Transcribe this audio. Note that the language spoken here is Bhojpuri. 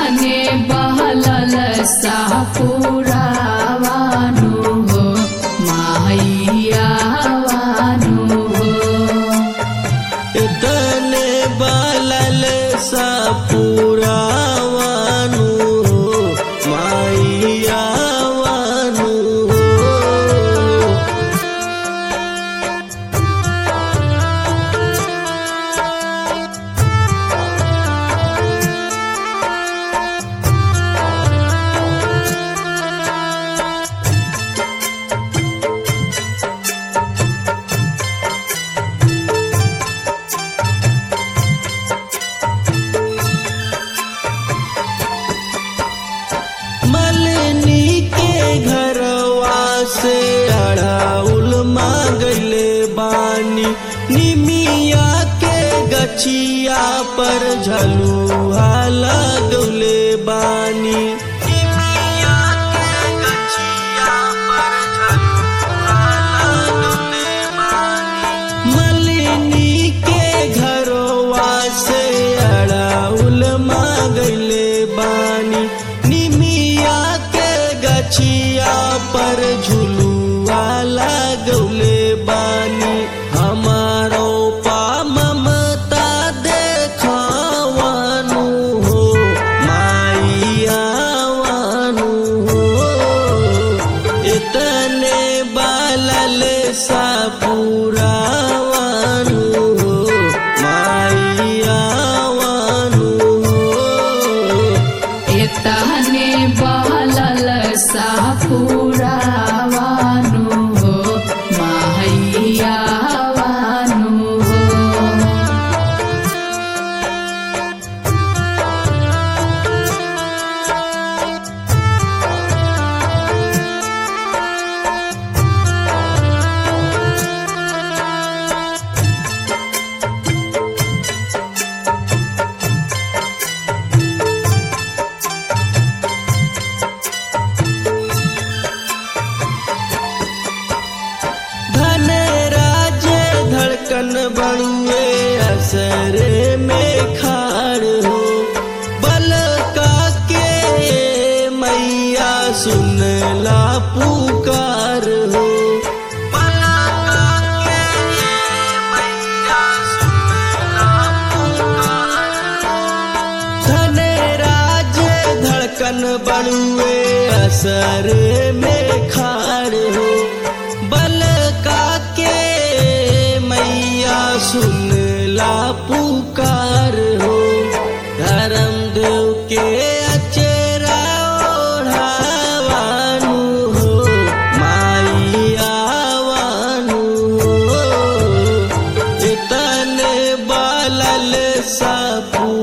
तहने बहलल सापुरावानु हो माहियावानु हो तने बालल सा पुरावानु माइयावानु मलनी के घरवा से अड़ाउल मांगले बानी निमिया के गछिया पर झलुआ लगले बानी निमिया के गछिया पर झलुआ लगले बानी मलिनी के घरवा से अड़ाउल मांगले बानी निमिया के गछिया पर झुलुआ लगौले बानी हमारो पा ममता देखावानु हो माइयावानु हो इतने बालल सा पुरावानु हो माइयावानु हो तहने बहलल सापुरावानु हो माहियावानु हो धन राज धड़कन बड़ुए असरे में खाड़ हो बल का के मैया सुन ला पुकार हो बल का के मैया सुन ला पुकार धन राज धड़कन बड़ुए असर में खाड़ हो बल का के मैया सुन ला पुकार हो धर्म देव के अचेरा ओढ़ावानु हो माइयावानु हो इतने बालल सा